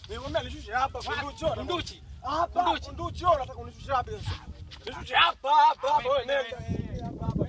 Nikwambia nishushe hapa kunduchi. ona. Kunduchi. Hapa Kunduchi. kunduchi ona, nataka unishushe hapa sasa. Nishushe hapa hapa hapa wewe nenda. Hapa hapa.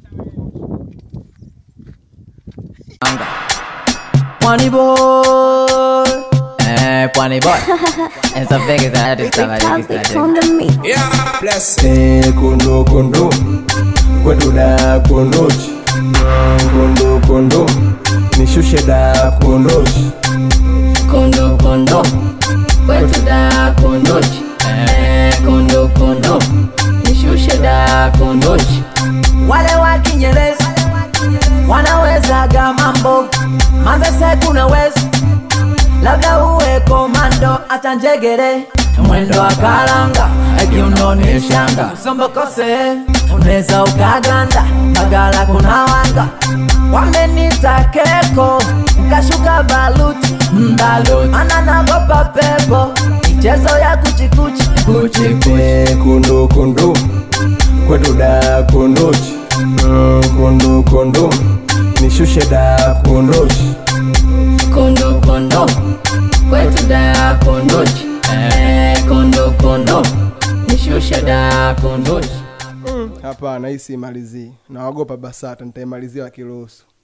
Pwani boy. Eh, Pwani boy. Esa pega esa artista Topics on the mix. Eh, kondo kondo kwetu da kondochi kondo kondo nishushe da kondochi Kondo kondo. Kwetu da kondochi. Eh, kondo kondo. Nishushe da kondochi. Wale wa Kinyerezi wanawezaga mambo manzese kuna wezi labda uwe komando acha njegere mwendo wa karanga kiunoni shanga usombokose unaweza ukaganda magala kuna wanga wamenita keko nkashuka baluti mbaluti mana nagopa pepo michezo ya kuchikuchi kuchikuchi Eh, kondo kondo kwetu da kondochi kondo kondo nishushe da kondochi kondo kondo kwetu da kondochi eh, kondo kondo nishushe da kondochi hapana hii simalizii nawagopa basata nitaimalizia wakiruhusu